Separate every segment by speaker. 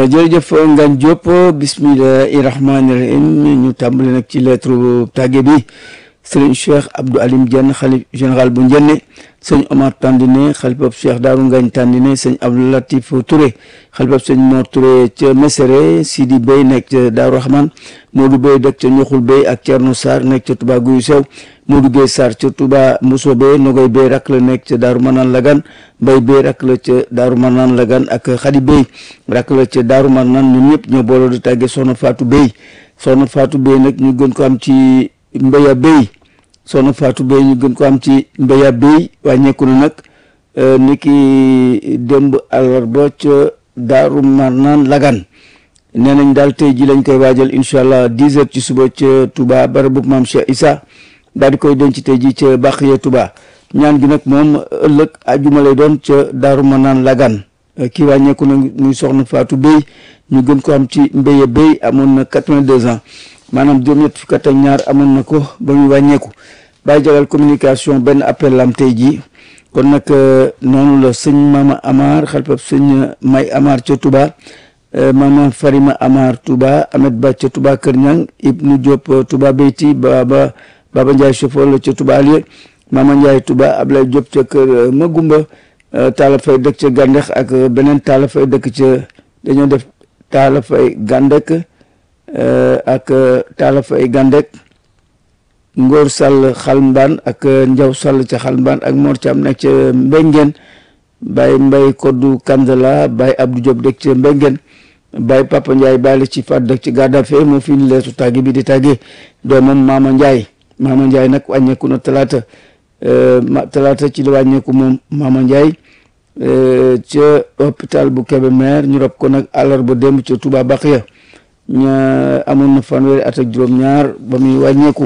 Speaker 1: jërëjëf Ngagne Diop bismillahi rahmaani rahim ñu tàmbali nag ci lettre tàgge bi sëriñ Cheikh Abdou Alim Diène xalif général bu Njenne sëñ Omar Tandine xalifab Cheikh Daaru Ngagne Tandine sëñ Abdou Latif Touré xalifab sëñ Mor Touré ca Mesere Sidi Bey nekk ca Daaru Rahman Modou Bey dëkk ca Ñoxul Bey ak Thierno Sarr nekk ca Touba Guyu Sew Modou Gueye Sarr ca Touba Mousso Bey Nogoy Bey rak la nekk ca Daaru Manaan Lagan Mbay Bey rak la ca Daaru Manaan Lagan ak Xadi Bey rak la ca Daaru Manaan ñoom ñëpp ñoo booloo di tàggee Soxna Fatou Bey Soxna Fatou Bey nag ñu gën ko am ci Mbeya Bey soxna Fatou Bey ñu gën ko am ci Mbeya Bey wàññeeku na nag ni ki démb àllarba ca Daaru Marnaan Lagan nee nañ daal tey ji lañ koy waajal incha allah dix heures ci suba ca Touba barabu maam Cheikh Issa daal di koy denc tey ji ca Baxiya Touba ñaan gi nag moom ëllëg ajuma lay doon ca Daaru Marnaan Lagan kii wàññeeku na muy soxna Fatou Bey ñu gën ko am ci Mbeya Bey amoon na quatre-vingt-deux ans maanaam juróom-ñett fukk ak ñaar amoon na ko ba muy wàññeeku bàyyi jagal communication benn appel lam tey jii kon nag noonu la sëñ Mama Amar xalpab sëñ May Amar ca Touba Mama Farima Amar Touba Ahmed Ba ca Touba Kër Ñang Ibnu Diop Touba Beyti Baba Baba Ndiaye chauffeur la ca Touba Alieu Mama Ndiaye Touba Ablaye Diop ca kër Magumba Talla Fay dëkk ca Gandex ak beneen Talla Fay dëkk ca dañoo def Talla Fay Gandek ak Talla Fay Gandek Ngor Sall Xalmbaan ak Njaw Sall ca Xalmbaan ak Mor Thiam nekk ca Mbengeen Baye Mbay Koddu Kanzala Baye Abdou Diop dëkk ca Mbengeen Baye Papa Ndiaye Baye la ci faat dëkk ci Gadafe moo fi leetu tàgge bi di tàgge doomam Maama Ndiaye Maama Ndiaye nag wàññeeku na talaata talaata ci la wàññeeku moom Maama Ndiaye ca hôpital bu Kébémer ñu rob ko nag àllarba démb ca Touba Baxiya ña amoon na fanweeri at ak juróom-ñaar ba muy wàññeeku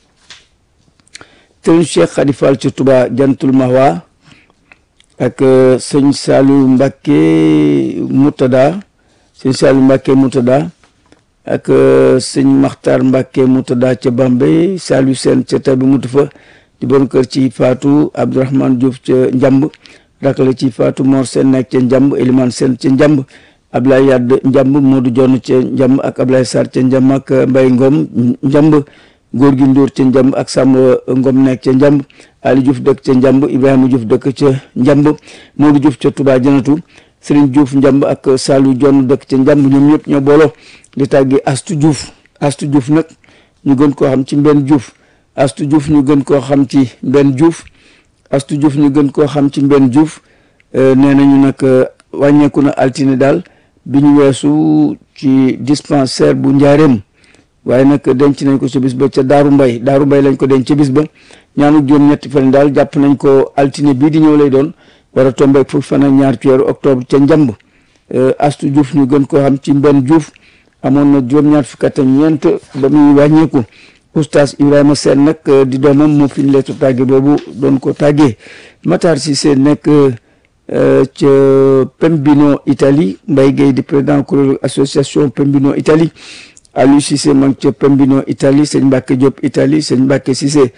Speaker 1: sëñ Cheikh Khady Fall ca Touba Jantul Mahwa ak sëñ Saliou Mbacke Moutada sëñ Saliou Mbacke Moutada ak sëñ Makhtar Mbacke Moutada ca Bambey Saliou Sène ca Tabi Moutafa di bon kër ci Fatou Abdourahmane Diouf ca Njamb rak la ci Fatou Mor Sène nekk ca Njamb Elimane Sène ca Njamb Ablaye Yadd Njamb Modou Jonn ca Njamb ak Ablaye Sarr ca Njamb ak Mbaye Ngom Njamb góor gi Ndour ca Njamb ak Samba Ngom nekk ca Njamb Ali Diouf dëkk ca Njamb Ibrahima Diouf dëkk ca Njamb Modou Diouf ca Touba Janatu Serigne Diouf Njamb ak Salou Jonn dëkk ca Njamb ñoom ñëpp ñoo booloo di tàggi Astu Diouf Astu Diouf nag ñu gën koo xam ci Mbenn Diouf Astu Diouf ñu gën koo xam ci Mbenn Diouf Astu Diouf ñu gën koo xam ci Mbenn Diouf nee nañu nag wàññeeku na altine daal bi ñu weesu ci dispensaire bu Njaareem waaye nag denc nañ ko ca bis ba ca Daaru Mbay Daaru Mbay lañ ko denc ca bis ba ñaanu juróom ñetti fan daal jàpp nañ ko altine bii di ñëw lay doon war a tombe fukki fan ak ñaar ci weeru octobre ca Njamb Astu Diouf ñu gën koo xam ci Mbenn Diouf amoon na juróom-ñaar fukki at ak ñeent ba muy wàññeeku oustaz Ibrahima Sène nag di doomam moo fi ñu leetu tàgge boobu doon ko tàggee Matar Cissé nekk ca Pembino Italie Mbaye Gueye di président kuréelu association Pembino Italie Aliou Cissé ma ngi ca Pembino Italie sëñ Mbacke Diop Italie sëñ Mbacke Cissé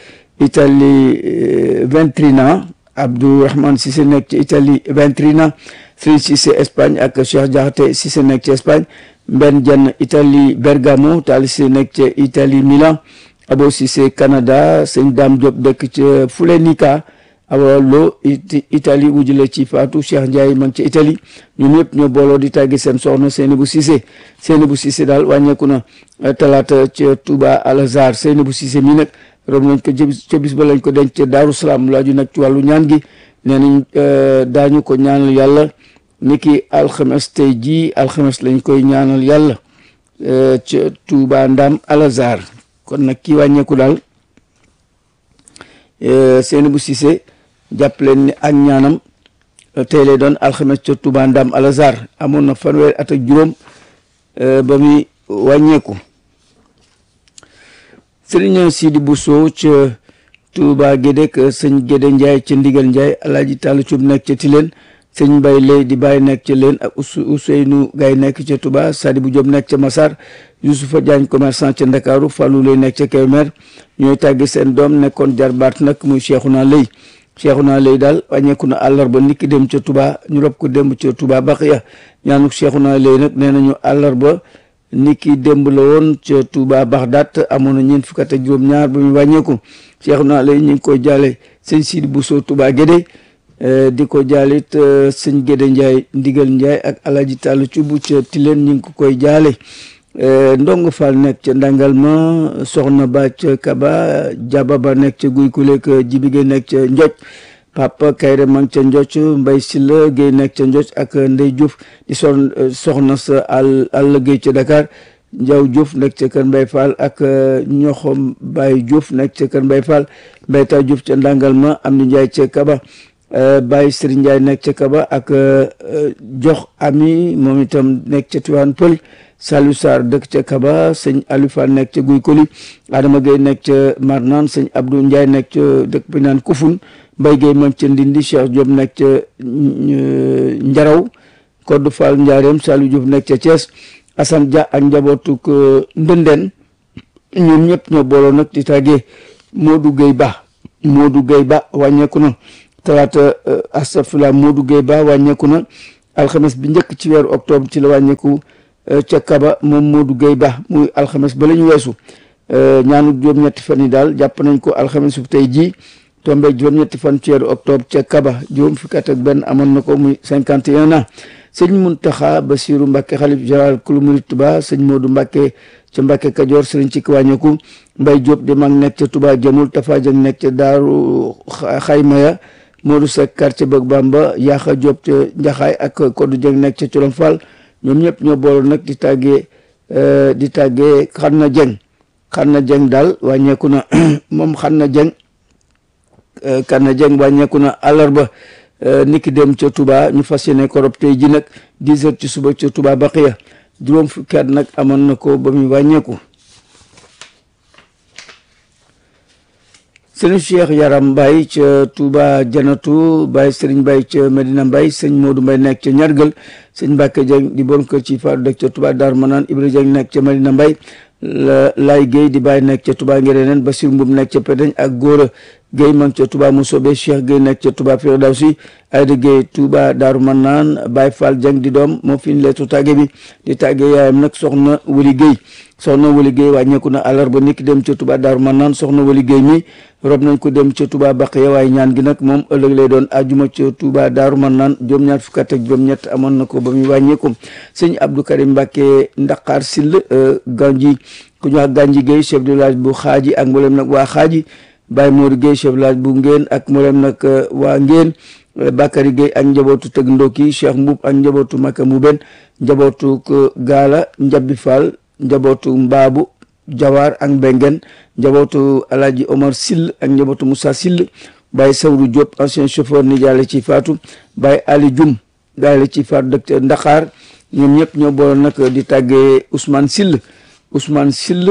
Speaker 1: Italie Ventrina Abdourahmane Cissé nekk ci Italie Ventrina Serigne Cissé Espagne ak Cheikh Diakhaté Cissé nekk ci Espagne Mbenn Dieng Italie Bergamo Tali Cissé nekk ca Italie Milan Abo Cissé Canada sëñ Dame Diop dëkk ca Fulenika awa lo Italie wujule ci Fatou Cheikh Ndiaye ma ngi ca Italie ñoom ñëpp ñoo booloo di tàggi seen soxna Seynabou Cissé Seynabou Cissé daal wàññeeku na talaata ca Touba Al Azhar Seynabou Cissé mi nag rob nañ ko ca bis ba lañ ko denc ca Daaru Salaam laaju nag ci wàllu ñaan gi nee nañ daañu ko ñaanal yàlla niki alxames tey jii alxames lañ koy ñaanal yàlla ca Touba Ndam Al Azhar kon nag kii wàññeeku daal Seynabou Cissé jàpp leen ni ak ñaanam tey lay doon alxames ca Touba Ndam Al Azhar amoon na fanweeri at ak juróom ba muy wàññeeku Sëriñ Sidi Bousso ca Touba Gédé sëñ Gédé Ndiaye ca Ndigal Ndiaye Alaaji Talla Cuub nekk ca Tilène sëñ Mbay Lay di bàyyi nekk ca leen ak Ousseynou Gaye nekk ca Touba Sadibou Diop nekk ca Massar Youssoufa Diagne commerçant ca Ndakaaru Fallou Lay nekk ca Kébémer ñooy tàggi seen doom nekkoon jarbaat nag muy Cheikhouna Lay Cheikhouna Lay daal wàññeeku na àllarba niki dem ca Touba ñu rob ko démb ca Touba Baxiya ñaanuk Cheikhouna Lay nag nee nañu àllarba niki démb la woon ca Touba Baxdaat amoon na ñeent fukk ak juróom-ñaar ba muy wàññeeku Cheikhouna Lay ñu ngi koy jaale sëñ Sidi Bousso Touba Guédé di ko jaalit sëñ Gédé Ndiaye ndigal Ndiaye ak Alaaji Tàllu Cubb ca Tileen ñu ngi ko koy jaale ndongo Fall nekk ca Ndangal ma soxna ba ca Kaba Jaba ba nekk ca Guy Kuleek Jibige nekk ca Njoj Papa Kayre ma ngi ca Njoj Mbay Silla Géey nekk ca Njoj ak Ndey Diouf di son soxna sa àll àll Géey ca Dakar Njaw Diouf nekk ca Kër Mbay Fall ak ñoxom Baye Diouf nekk ca Kër Mbay Fall Mbayta Diouf ca Ndangal ma am ni Njaay ca Kaba Baye Serigne Ndiaye nekk ca Kaba ak jox ami moom itam nekk ca Tiwaan Pël Saliou Sarr dëkk ca Kaba sëñ Aliou Fall nekk ca Guy Koli Adama Gueye nekk ca Marnaan sëñ Abdou Ndiaye nekk ca dëkk bi naan Kufun Mbaye Gueye moom ca Ndindi Cheikh Diop nekk ca Njaraw Kodou Fall Ndiarème Saliou Diouf nekk ca Thiès Assane Dia ak njabootuk Ndëndeen ñoom ñëpp ñoo booloo nag di tàggee Modou Gueye Ba Modou Gueye Ba wàññeeku na talaata astafurlah Modou Gueye Ba wàññeeku na alxames bi njëkk ci weeru octobre ci la wàññeeku ca Kaba moom Modou Gueye Ba muy alxames ba la ñu weesu ñaanu juróom-ñetti fan yi daal jàpp nañ ko alxames bu tey jii tombé juróom-ñetti fan ci weeru octobre ca Kaba juróom fukki at ak benn amoon na ko muy cinquante et un ans sëñ Muntaxa Basiru Mbàkke xalif général kulu murit Tuba sëñ Modou Mbàkke ca Mbàkke Kajoor sëriñ ci wàññeeku Mbay Jóob di mag nekk ca Tuba jëmul Tafa Jëng nekk ca Daaru Xaymaya Modou Seck quartier Bëgg Bamba Yaaxa Jóob ca Njaxaay ak Koddu Jëng nekk ca Colom Fall ñoom ñëpp ñoo boole nag di tàggee di tàggee Xanna Jëng Xanna Jëng daal wàññeeku na moom Xanna Jëng Xanna Jëng wàññeeku na àllarba niki dem ca Touba ñu fas yéene ko rob tey ji nag dix heures ci suba ca Touba Baqiya juróom fukki at nag amoon na ko ba muy wàññeeku sëñ Cheikh Yaram Mbaye ca Touba Janatu Baye Serigne Mbaye ca Medina Mbaye sëñ Modou Mbaye nekk ca Ñargal sëñ Mbacke Dieng di bon kër ci faatu dëkk ca Touba Dar Manaan Ibra Dieng nekk ca Medina Mbaye Lay Guèye di Baye nekk ca Touba Ngereneen Basir Mbub nekk ca Pedeñ ak Góora Guèye ma ngi ca Touba Mousobé Cheikh Guèye nekk ca Touba Firdawsi Ayda Guèye Touba Daaru Manaan Baye Fall Dieng di doom moo fi ñu leetu tàgge bi di tàgge yaayam nag soxna Wuli Guèye soxna Wali Guèye wàññeeku na àllarba niki dem ca Touba Daaru Manaan soxna Wali Guèye mi rob nañ ko dem ca Touba Baqiya waaye ñaan gi nag moom ëllëg lay doon ajuma ca Touba Daaru Manaan juróom-ñaar fukk ak juróom-ñett amoon na ko ba muy wàññeeku sëñ Abdou Karim Mbacke Ndaqaar Sill Ganji ku ñu wax Ganji Guèye chef de village bu xaaji ak mboolem nag waa xaaji Baye Mor Guèye chef de village bu Ngeen ak mboolem nag waa Ngeen Bakary Guèye ak njabootu tëg ndokki Cheikh Mbuub ak njabootu Maka Mbuben njabootu Gaala Njabbi Fall njabootu mbaabu jawaar ak mbengen njabootu alaaji omar sill ak njabootu moussa sill baye sawru diop ancien chauffeur ni jaale ci faatu baye ali jum gaale ci faatu dëkk ndaxaar ñoom ñëpp ñoo booloon nag di tàggee ousmane sill ousmane sill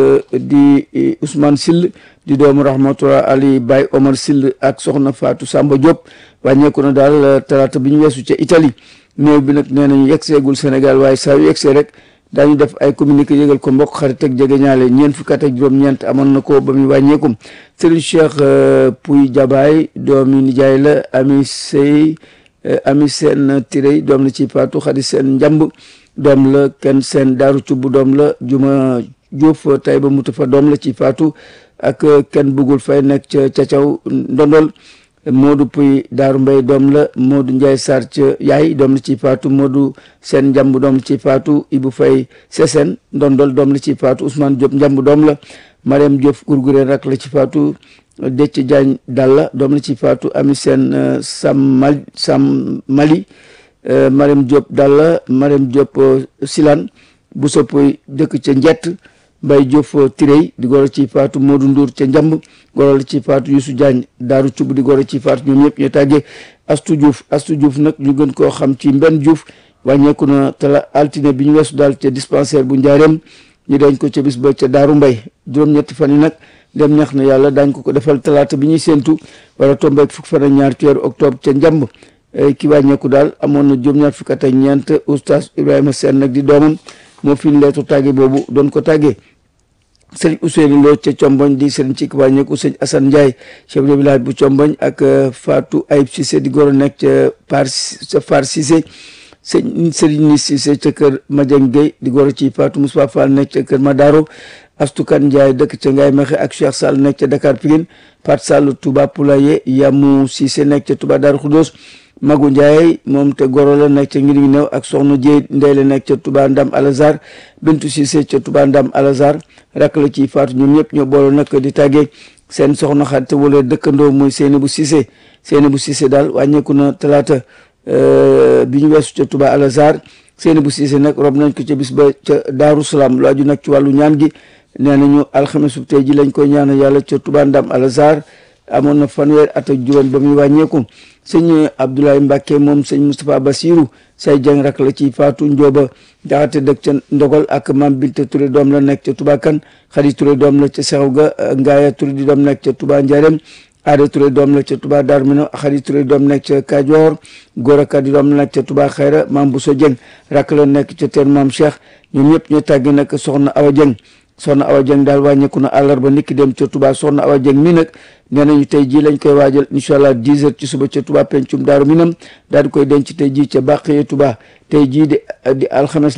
Speaker 1: di ousmane sill di doomu rahmatullah ali baye omar sill ak soxna faatu samba diop wàññeeku na daal talaata bi ñu weesu ca italie néew bi nag nee nañu yegseegul sénégal waaye saa yu yegsee rek daañu def ay communiqué yëgal ko mbokk xarit ak jege ñaale ñeent fukki at ak juróom-ñeent amoon na ko ba muy wàññeeku Serigne Cheikh Pouy Jabaay doomi nijaay la ami sey ami seen tirey doom la ci faatu xadi seen njamb doom la kenn seen daaru cubb doom la juma Diouf tay ba mutu fa doom la ci faatu ak kenn bëggul fay nekk ca cacaw ndondol Modou Puy Daaru Mbay doom la Modou Ndiaye Sarr ca yaay doom la ci faatu Modou Seen Njamb doom la ci faatu Ibou Fay Sesen ndondol doom la ci faatu Ousmane Diop Njamb doom la Mariam Diop Gurgureen rak la ci faatu Déthié Diagne Dalla doom la ci faatu Ami Seen Sam Mal Sam Mali Mariam Diop Dalla Mariam Diop Silan bu soppoy dëkk ca Njett Mbay Diouf Tirey di goro ci faatu Modou Ndour ca Njamb goro la ci faatu Youssou Diagne Daaru Cub di goro ci faatu ñoom ñëpp ñu tàggee Astu Diouf Astu Diouf nag ñu gën koo xam ci Mbenn Diouf wàññeeku na tala altine bi ñu weesu daal ca dispensaire bu Njaareem ñu dañ ko ca bis ba ca Daaru Mbay juróom-ñetti fan yi nag dem ñax na yàlla daañ ko ko defal talaata bi ñuy séentu wala tombeek fukk fan ak ñaar ci weeru octobre ca Njamb ki wàññeeku daal amoon na juróom-ñaar fukk ak ñeent oustaz Ibrahima Sène nag di doomam moo fi ñu leetu tàgge boobu doon ko tàggee sëriñ Ousseynou Lo ca Comboñ di sëriñ ci wàññeeku sëriñ Assane Ndiaye chef de village bu Comboñ ak Fatou Ayib Cissé di goro nekk ca Par ca Far Cissé sëñ sëriñ ni Cissé ca kër Madiang Gueye di goro ci Fatou Moussa Fall nekk ca kër Madaro Astukan Ndiaye dëkk ca Ngaye Mexe ak Cheikh Sall nekk ca Dakar Pikine Pat Sall Touba Poulaye Yamu Cissé nekk ca Touba Darou Khoudoss Magu Ndiaye moom te goro la nekk ca ngir ngi néew ak soxna Jéy Ndey la nekk ca Touba Ndam Alazar Bintu Cissé ca Touba Ndam Alazar rak la ci faatu ñoom ñëpp ñoo boole nag di tàggee seen soxna xarit wala dëkkandoo mooy Seynabou Cissé Seynabou Cissé daal wàññeeku na talaata bi ñu weesu ca Touba Alazar Seynabou Cissé nag rob nañ ko ca bis ba ca Daaru Salaam lu aju nag ci wàllu ñaan gi nee nañu alxames bu tey ji lañ koy ñaanal yàlla ca Touba Ndam Alazar amoon na fanweer at ak juróom ba muy wàññeeku sëñ Abdoulaye Mbacke moom sëñ Moustapha Bassirou say jàng rak la ci faatu njóoba jaxate dëkk ca ndogal ak mam Binta Touré doom la nekk ca Touba kan Xadi Touré doom la ca Seexu ga Ngaaya Touré di doom nekk ca Touba Njarem Aada Touré doom la ca Touba Darou Minam Xadi Touré doom nekk ca Kajoor Gora Ka di doom la nekk ca Touba Xayra mam Bousso Dieng rak la nekk ca teen mam Cheikh ñoom ñëpp ñu tàggi nag soxna Awa Dieng soxna Awa Dieng daal wàññeeku na àllarba niki dem ca Touba soxna Awa Dieng mi nag nee nañu tey jii lañ koy waajal incha allah 10 heures ci suba ca Touba pencum Daaru Minam daal di koy denc tey jii ca Bàqiya Touba tey jii di di alxames